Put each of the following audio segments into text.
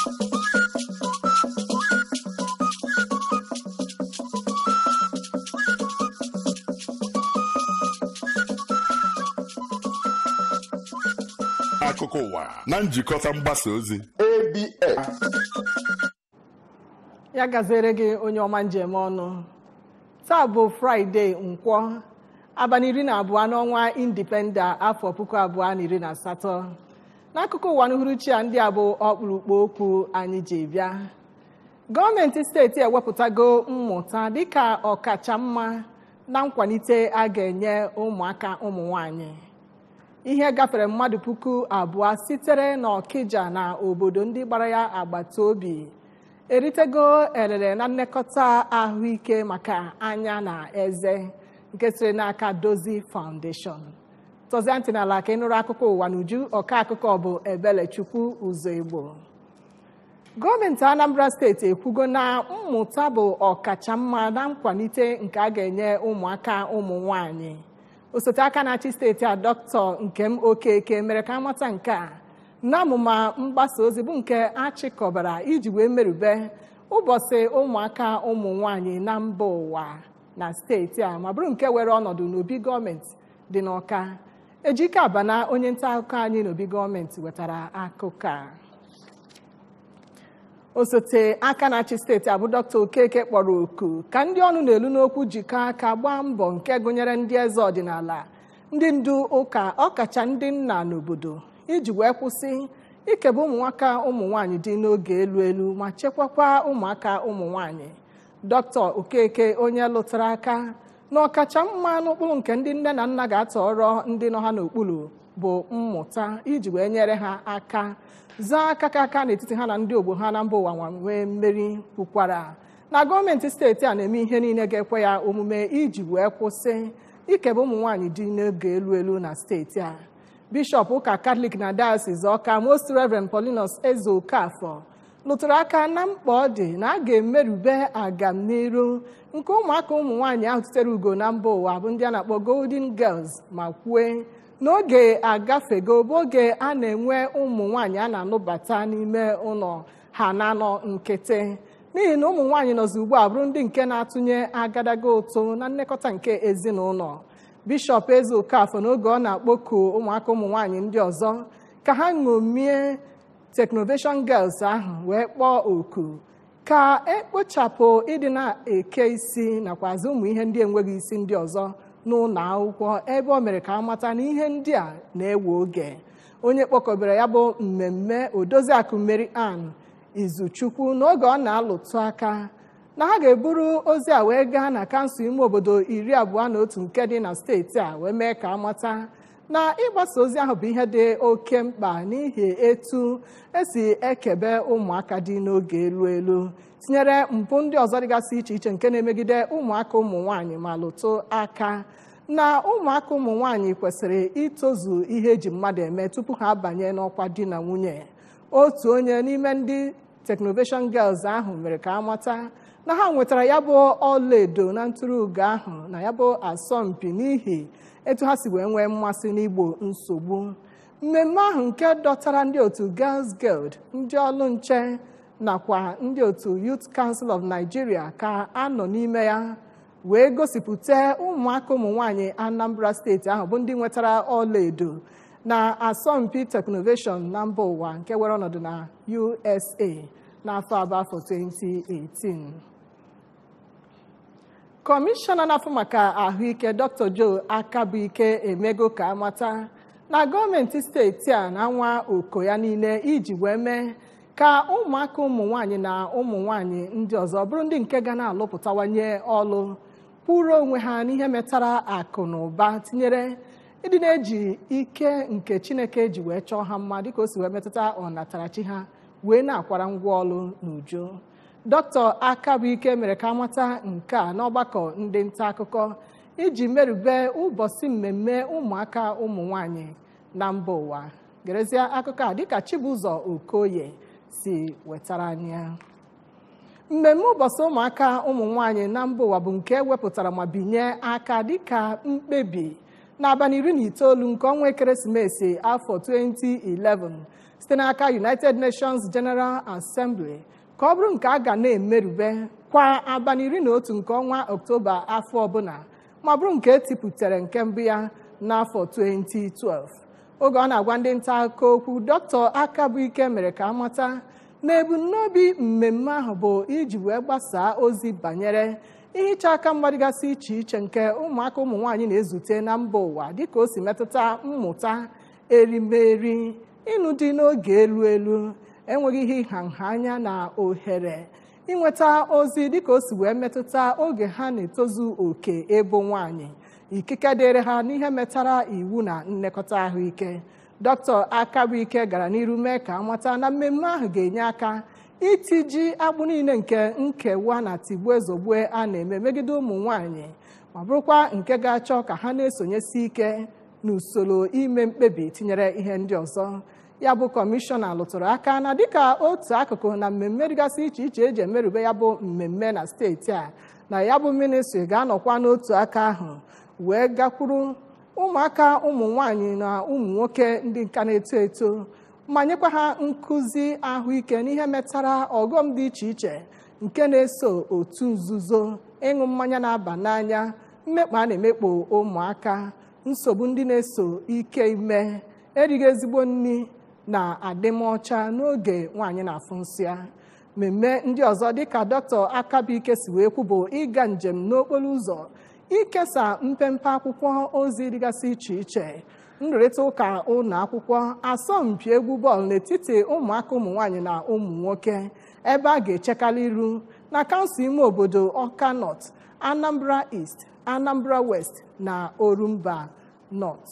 akụkọ ụwa na njikọta mgbasa ozi ABS ya gazere gị onye ọma njem ọnụ taa bụ fraịde nkwọ abalị iri na abụọ n'ọnwa indipenda afọ puku abụọ na iri na asatọ n'akụkụ ụwa n'uhuruchi a ndị a bụ ọkpụrụkpụ okwu anyị ji bịa gọọmenti steeti ewepụtago mmụta dịka ọkacha mma na nkwalite a ga-enye ụmụaka ụmụ nwanyị ihe gafere mmadụ puku abụọ sitere n'ọkịja na obodo ndị gbara ya agbata obi eritego elele na nlekọta ahụike maka anya na eze nke siri n'aka dozi foundation tọzie ntị n'ala ka ị nụrụ akụkọ ụwa n'uju ọka akụkọ bụ ebelechukwu ụzọ igbo gọọmenti anambra steeti ekwugo na mmụta bụ ọkacha mma na nkwalite nke a ga-enye ụmụaka ụmụ nwanyị osote aka na-achị steeti a dọkịta nkem okeke mere ka amata nke a n'amụma mgbasa ozi bụ nke achịkọbara iji wee merube ụbọchị ụmụaka ụmụ nwanyị na mba ụwa na steeti a ma bụrụ nke were ọnọdụ n'obi gọọmenti dị n'ọka ejike abana onye nta akụkọ anyị n'obi gọọmenti wetara akụkọ a osote aka na-achị steeti abụ dọkịta okeke kpọrọ oku ka ndị ọnụ na-elu n'okwu jikọọ aka gbaa mbọ nke gụnyere ndị eze ọdịnala ndị ndu ụka ọkacha ndị nna n'obodo iji wee kwụsị ikebe ụmụnwaka ụmụ nwanyị dị n'oge elu elu ma chekwakwa ụmụaka ụmụ nwanyị dọkịta okeke onye lụtara aka na ọkacha mma n'ụkpụrụ nke ndị nne na nna ga-atọrọ ndị nọ ha n'okpuru bụ mmụta iji wee nyere ha aka zaa aka ka aka n'etiti ha na ndị ogbo ha na mba ụwa nwa nwee mmeri kwukwara na gọọmenti steeti a na-eme ihe niile ga-ekwe ya omume iji wee kwụsị ikebe ụmụ nwanyị dị n'oge elu elu na steeti a bishọp ụka katọlik na diocese ọka most reverend paulinus eze okafọ lụtụrụ aka na mkpa ọ dị na a ga-emerube agamniru nke ụmụaka ụmụ nwaanyị ahụ tutere ugo na mba ụwa bụ ndị a na-akpọ golden girls ma kwue n'oge agafego bụ oge a na-enwe ụmụ nwaanyị a na-anụbata n'ime ụlọ ha na-anọ nkịtị n'ihi na ụmụ nwaanyị nọzi ugbu a bụrụ ndị nke na-atụnye agadaga ụtụ na nlekọta nke ezinụlọ bishọp eze okafọ n'oge ọ na-akpọku ụmụaka ụmụ nwaanyị ndị ọzọ ka ha ṅomie teknoveshọn girls ahụ wee kpọọ oku ka ekpochapụ ịdị na-eke isi nakwa azụ ụmụ ihe ndị enweghị isi ndị ọzọ n'ụlọ akwụkwọ ebe o mere ka a mata na ihe ndị a na-ewe oge onye kpọkọbara ya bụ mmemme odoziakụ Mary Ann Izuchukwu n'oge ọ na-alụtụ aka na ha ga-eburu ozi a wee gaa na kansụl ime obodo iri abụọ na otu nke dị na steeti a wee mee ka amata na ịgbasa ozi ahụ bụ ihe dị oke mkpa n'ihi etu esi ekebe ụmụaka dị n'oge elu elu tinyere mpụ ndị ọzọ dịgasị iche iche nke na-emegide ụmụaka ụmụ nwanyị ma lụtụ aka na ụmụaka ụmụ nwanyị kwesịrị itozu ihe eji mmadụ eme tupu ha abanye n'ọkwa di na nwunye otu onye n'ime ndị teknoveshọn girls ahụ mere ka amata na ha nwetara ya bụ ọlaedo na ntụrụugo ahụ na ya bụ asọmpi n'ihi etu ha si wee nwee mmasị n'igbo nsogbu mmemme ahụ nke dọtara ndị otu Girls Guild ndị ọlụ nche nakwa ndị otu Youth Council of Nigeria ka a nọ n'ime ya wee gosipụta ụmụaka ụmụ nwanyị Anambra steeti ahụ bụ ndị nwetara ọlaedo na asọmpi teknoveshọn na mba ụwa nke were ọnọdụ na USA n'afọ abụọ afọ 2018 kọmishọna na-afụ maka ahụike dr joe akabuike emego ka amata na gọọmenti steeti a na-anwa oko ya niile iji wee mee ka ụmụaka ụmụ nwanyị na ụmụ nwanyị ndị ọzọ bụrụ ndị nke ga na-alụpụtawanye ọlụ kwụrụ onwe ha n'ihe metara akụ na ụba tinyere ịdị na-eji ike nke chineke ji wee chọọ ha mma dịka o si wee metụta ọnatarachi ha wee na-akwara ngwa ọlụ n'uju dọkịta akabuike mere ka amata nke a n'ọgbakọ ndị nta akụkọ iji merube ụbọchị mmemme ụmụaka ụmụ nwanyị na mba ụwa gerezie akụkọ a dịka chibụzọ okoye si wetara anyị ya mmemme ụbọchị ụmụaka ụmụ nwanyị na mba ụwa bụ nke ewepụtara ma binye aka dịka mkpebi n'abalị iri na itoolu nke ọnwa ekeresimesi afọ 2011 site n'aka United Nations General Assembly ka ọ bụrụ nke a ga na-emerube kwa abalị iri na otu nke ọnwa Ọktoba afọ ọbụla ma bụrụ nke etipụtara nke mbụ ya n'afọ 2012 oge ọ na-agwa ndị nta akụkọ okwu Dr. Akabuike mere ka amata na ebumnobi mmemme ahụ bụ iji wee gbasaa ozi banyere ihicha aka mgbadịgasị iche iche nke ụmụaka ụmụ nwaanyị na-ezute na mba ụwa dịka o si metụta mmụta erimeri ịnụ dị n'oge elu elu enweghị ihe ịha nha anya na ohere inweta ozi dịka o si wee metụta oge ha na-etozu oke ebo nwaanyị ikike dịrị ha n'ihe metara iwu na nlekọta ahụike dr akabuike gara n'iru mee ka amata na mmemme ahụ ga-enye aka itiji agbụ niile nke nkewa na tigbuo ezogbue a na-eme megide ụmụ nwanyị ma bụrụkwa nke ga-achọ ka ha na-esonyesi ike n'usoro ime mkpebi tinyere ihe ndị ọzọ ya bụ kọmishọna lụtụrụ aka na dịka otu akụkụ na mmemme dịgasị iche iche eji emerube ya bụ mmemme na steeti a na ya bụ ministri ga-anọkwa n'otu aka ahụ wee gakwuru ụmụaka ụmụ nwanyị na ụmụ nwoke ndị nka na-eto eto ma nyekwa ha nkụzi ahụike n'ihe metara ọghọm dị iche iche nke na-eso otu nzuzo ịṅụ mmanya na-aba n'anya mmekpa a na-emekpo ụmụaka nsogbu ndị na-eso ike ime erighị ezigbo nri na adịmọcha n'oge nwaanyị na-afụ nsị ya mmemme ndị ọzọ dịka dọkịta akabuike si wee kwu bụ ịga njem n'okporo ụzọ ikesa mpempe akwụkwọ ozi dịgasị iche iche nrụrịta ụka ụlọ akwụkwọ asọmpi egwu bọọlụ n'etiti ụmụaka ụmụ nwanyị na ụmụ nwoke ebe a ga-echekarị iru na kansụl ime obodo ọka nọt anambra east anambra west na orumba nọt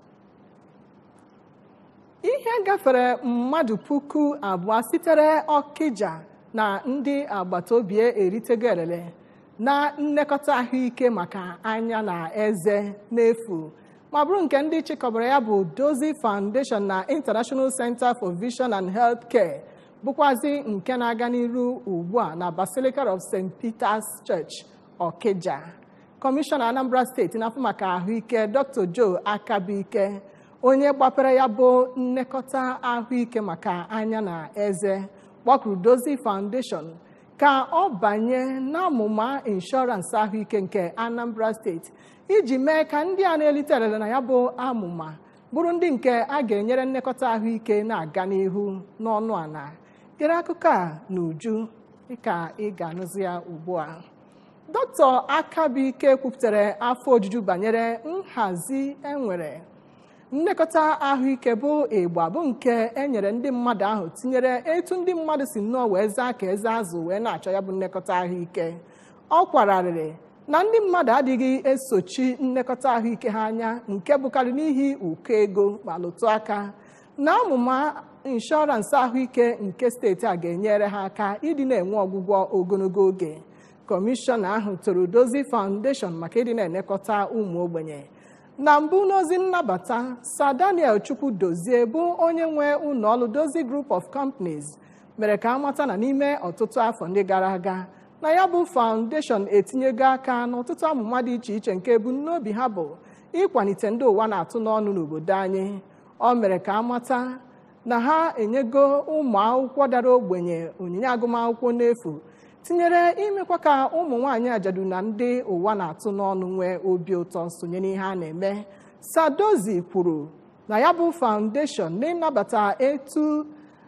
ihe gafere mmadụ puku abụọ sitere ọkịja na ndị agbata obi eritego elele na nlekọta ahụike maka anya na eze n'efu ma bụrụ nke ndị chịkọbara ya bụ Dozie Foundation na International Center for Vision and Health Care bụkwazi nke na-aga n'iru ugbu a na Basilica of St. Peter's Church Ọkịja kọmishọna Anambra steeti na-afụ maka ahụike Dr. Joe Akabuike onye gbapere ya bụ nlekọta ahụike maka anya na eze kpọkuru Dozie Foundation ka ọ banye n'amụma inshọransị ahụike nke Anambra steeti iji mee ka ndị a na-elite elele na ya bụ amụma bụrụ ndị nke a ga-enyere nlekọta ahụike na-aga n'ihu n'ọnụ ala gere akụkọ a n'uju dịka ị ga-anụzi ya ugbu a dọkịta Akabuike kwupụtara afọ ojuju banyere nhazi enwere nlekọta ahụike bụ ịgba bụ nke e nyere ndị mmadụ ahụ tinyere etu ndị mmadụ si nnọọ wee zaa ka eze azụ wee na-achọ ya bụ nlekọta ahụike ọ kwararịrị na ndị mmadụ adịghị esochi nlekọta ahụike ha anya nke bụkarị n'ihi ụkọ ego ma lụtụ aka na amụma inshọransị ahụike nke steeti a ga-enyere ha aka ịdị na-enwe ọgwụgwọ ogologo oge kọmishọna ahụ toro Dozie Foundation maka ịdị na-elekọta ụmụ ogbenye na mbụ n'ozi nnabata Sir Daniel Chukwu Dozie bụ onye nwe ụlọọrụ Dozie Group of Companies mere ka amata na n'ime ọtụtụ afọ ndị gara aga na ya bụ foundation etinyego aka n'ọtụtụ amụma dị iche iche nke ebumnobi ha bụ ịkwalite ndị ụwa na-atụ n'ọnụ n'obodo anyị ọ mere ka amata na ha enyego ụmụ akwụkwọ dara ogbenye onyinye agụmakwụkwọ n'efu tinyere imekwa ka ụmụ nwaanyị ajadu na ndị ụwa na-atụ n'ọnụ nwee obi ụtọ sonye n'ihe a na-eme Sadozi kwuru na ya bụ foundation n'ịnabata etu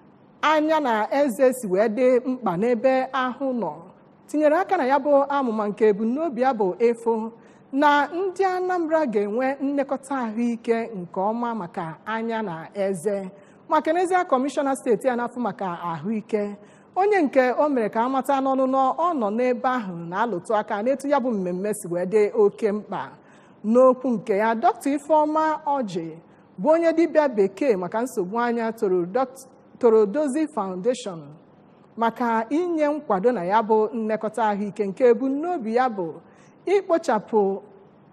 anya na eze si wee dị mkpa n'ebe ahụ nọ tinyere aka na ya bụ amụma nke ebumnobi ya bụ efu na ndị Anambra ga-enwe nlekọta ahụike nke ọma maka anya na eze maka n'ezie kọmishọna steeti a na-afụ maka ahụike onye nke o mere ka amata n'ọnụnọ ọ nọ n'ebe ahụ na-alụtụ aka n'etu ya bụ mmemme si wee dị oke mkpa n'okwu nke ya dọkịta Ifeọma Ọjị bụ onye dibịa bekee maka nsogbu anya toro Dozie Foundation maka inye nkwado na ya bụ nlekọta ahụike nke ebumnobi ya bụ ikpochapụ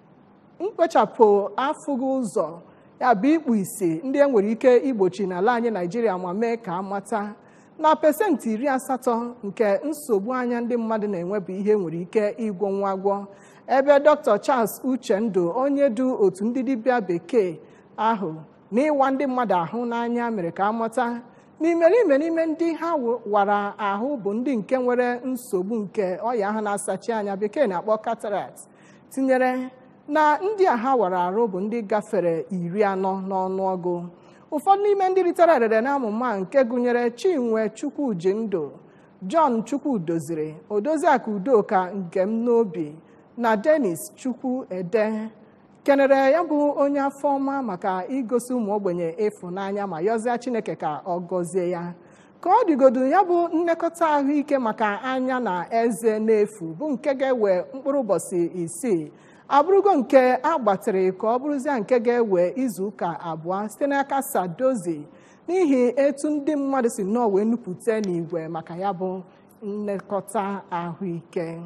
mkpochapụ afụghị ụzọ ya bụ ikpu isi ndị e nwere ike igbochi n'ala anyị Naijiria ma mee ka amata na pesentị iri asatọ nke nsogbu anya ndị mmadụ na-enwe bụ ihe nwere ike ịgwọ nwa agwọ ebe dr charles uchendu onye du otu ndị dibịa bekee ahụ na ịwa ndị mmadụ ahụ n'anya mere ka amata na imerime n'ime ndị ha wara ahụ bụ ndị nke nwere nsogbu nke ọya ahụ na-asachi anya bekee na-akpọ cataract tinyere na ndị a ha wara arụ bụ ndị gafere iri anọ n'ọnụọgụ ụfọdụ n'ime ndị ritere erere n'amụma nke gụnyere chinwe chukwuji ndụ john chukwudoziri odoziakụ udoka nke m n'obi na denis chukwu ede kenere ya bụ onye afọ ọma maka igosi ụmụ ogbenye ịfụnanya ma yọzie chineke ka ọ gọzie ya ka ọ dịgodu ya bụ nlekọta ahụike maka anya na eze n'efu bụ nke ga-ewe mkpụrụ ụbọchị isii abụrụgo nke a gbatịrị ka ọ bụrụzie nke ga-ewe izu ụka abụọ site n'aka sadozi n'ihi etu ndị mmadụ si nọọ wee nupụta n'igwe maka ya bụ nlekọta ahụike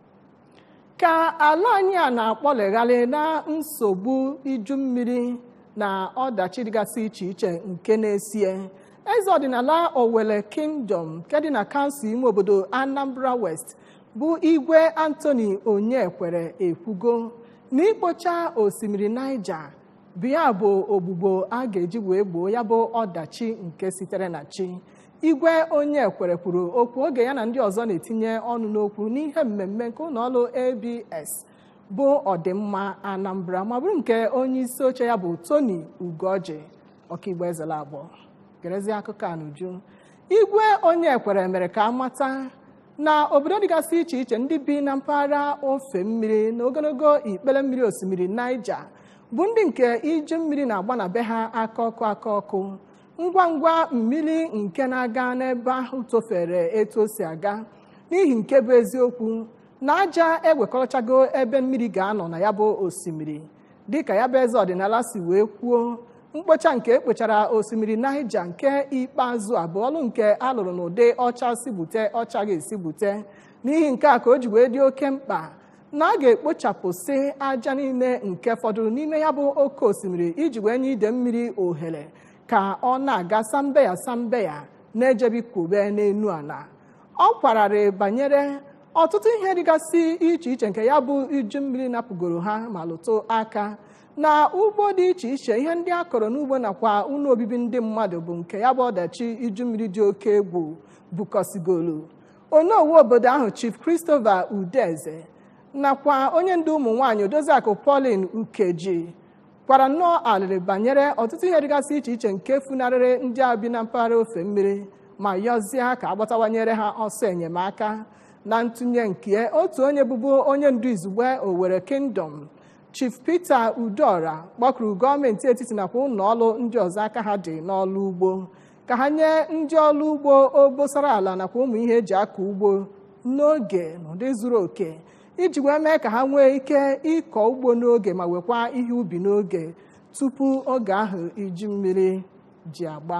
ka ala anyị a na-akpọlegharị na nsogbu iju mmiri na ọdachi dịgasị iche iche nke na-esie eze ọdịnala owele kingdom nke dị na kansụl ime obodo anambra west bụ igwe antoni onyekwere ekwugo na ikpocha osimiri niger bụ ya bụ ogbugbo a ga-eji wee gboo ya bụ ọdachi nke sitere na chi igwe onye kwere kwuru okwu oge ya na ndị ọzọ na-etinye ọnụ n'okwu n'ihe mmemme nke ụlọọrụ abs bụ ọdịmma anambra ma bụrụ nke onye isi oche ya bụ tony ugoji ọkaigbo ezela agbọ gerezie akụkọ a n'uju igwe onye kwere mere ka amata na obodo dịgasị iche iche ndị bi na mpaghara ofe mmiri na ogologo ikpere mmiri osimiri niger bụ ndị nke iju mmiri na-agba na be ha aka ọkụ aka ọkụ ngwa ngwa mmiri nke na-aga n'ebe ahụ tofere etu o si aga n'ihi nke bụ eziokwu na aja ewekọchago ebe mmiri ga-anọ na ya bụ osimiri dịka ya bụ eze ọdịnala si wee kwuo mkpocha nke ekpochara osimiri Naija nke ikpeazụ abụọlụ nke alụrụ n'ụdị ọcha si bute ọcha ga-esi bute n'ihi nke a ka o ji wee dị oke mkpa na a ga-ekpochapụsị aja niile nke fọdụrụ n'ime ya bụ oke osimiri iji wee nye ide mmiri ohere ka ọ na-aga sambeya sambeya na-ejebikwube n'enu ala ọ kwararị banyere ọtụtụ ihe dịgasị iche iche nke ya bụ iju mmiri napụgoro ha ma lụtụ aka na ugbo dị iche iche ihe ndị a kọrọ n'ugbo nakwa ụlọ obibi ndị mmadụ bụ nke ya bụ ọdachi iju mmiri dị oke egwu bukọsigolu onowu obodo ahụ chief christopher udeze nakwa onye ndu ụmụ nwaanyị odoziakụ pauline ukeji kwara nnọọ alịrị banyere ọtụtụ ihe dịgasị iche iche nke funarịrị ndị a bi na mpaghara ofe mmiri ma yọzie ka agbatawanyere ha ọsọ enyemaka na ntụnye nke otu onye bụbu onye ndu izugbe Owerri Kingdom Chief Peter Udora kpọkuru gọọmenti etiti nakwa ụlọ ọrụ ndị ọzọ aka ha dị n'ọrụ ugbo ka ha nye ndị ọrụ ugbo obosara ala nakwa ụmụ ihe eji akọ ugbo n'oge n'ụdị zuru oke iji wee mee ka ha nwee ike ịkọ ugbo n'oge ma wekwa ihe ubi n'oge tupu oge ahụ iju mmiri ji agba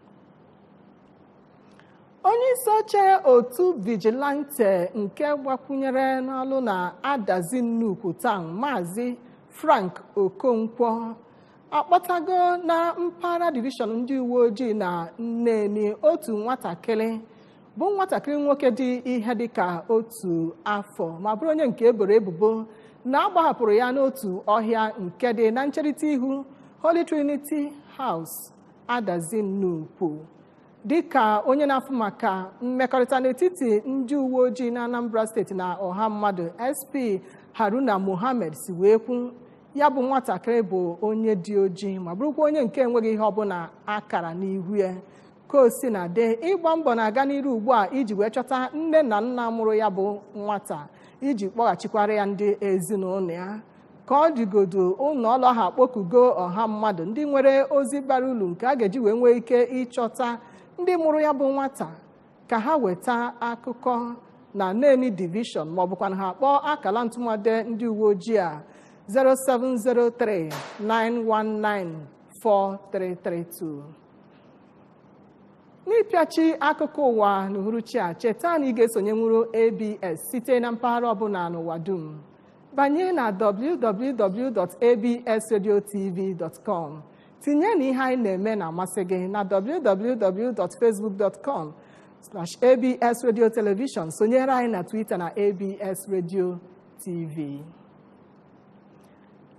onye isi oche otu vigilante nke gbakwunyere n'ọlụ na-adazi nnukwu taa maazị frank okonkwo akpọtago na mpaghara divishọn ndị uwe ojii na nneni otu nwatakịrị bụ nwatakịrị nwoke dị ihe dịka otu afọ ma bụrụ onye nke eboro ebubo na agbahapụrụ ya n'otu ọhịa nke dị na ncherịta ihu Holy Trinity House adazi nnukwu dịka onye na-afụ maka mmekọrịta n'etiti ndị uwe ojii na Anambra steeti na ọha mmadụ SP Haruna Mohammed si wee kwu ya bụ nwatakịrị bụ onye dị ojii ma bụrụkwa onye nke enweghị ihe ọbụla akara n'ihu ya ka o si na de ịgba mbọ na-aga n'iru ugbu a iji wee chọta nne na nna mụrụ ya bụ nwata iji kpọghachikwara ya ndị ezinụlọ ya ka ọ dịgodo ụlọ ọrụ ahụ akpọkugo ọha mmadụ ndị nwere ozi bara uru nke a ga-eji wee nwee ike ịchọta ndị mụrụ ya bụ nwata ka ha weta akụkọ na neni divishọn ma ọ bụkwa na ha kpọọ akala ntụmade ndị uwe ojii a 0703 919 4332 n'ịpịachi akụkọ ụwa n'uhuruchi a cheta na ị ga-esonye nwuru abs site na mpaghara ọbụla n'ụwa dum banye na www.absradiotv.com tinye na ihe anyị na-eme na-amasị gị na www.facebook.com abs radio television sonyere anyị na twitter na abs radio tv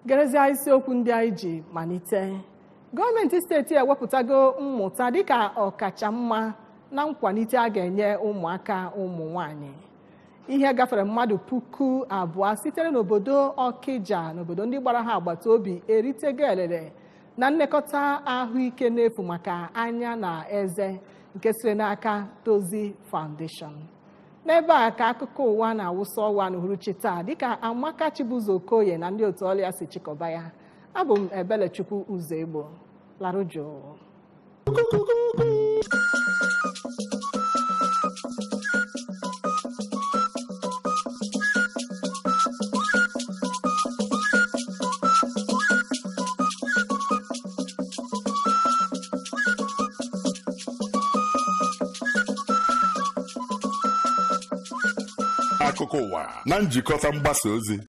gerezie isiokwu ndị anyị ji malite gọọmenti steeti ewepụtago mmụta dịka ọkacha mma na nkwalite a ga-enye ụmụaka ụmụ nwanyị ihe gafere mmadụ puku abụọ sitere n'obodo ọkịja n'obodo ndị gbara ha agbata obi eritego elele na nlekọta ahụike n'efu maka anya na eze nke siri n'aka Dozie Foundation n'ebe a ka akụkọ ụwa na-awụsa ọwa n'uhuruchi taa dịka Amaka Chibuzo Okoye na ndị otu ọlịa si chịkọba ya abụ m Ebelechukwu Ụzọ Egbo larụ jụụ akụkọ ụwa na njikọta mgbasa ozi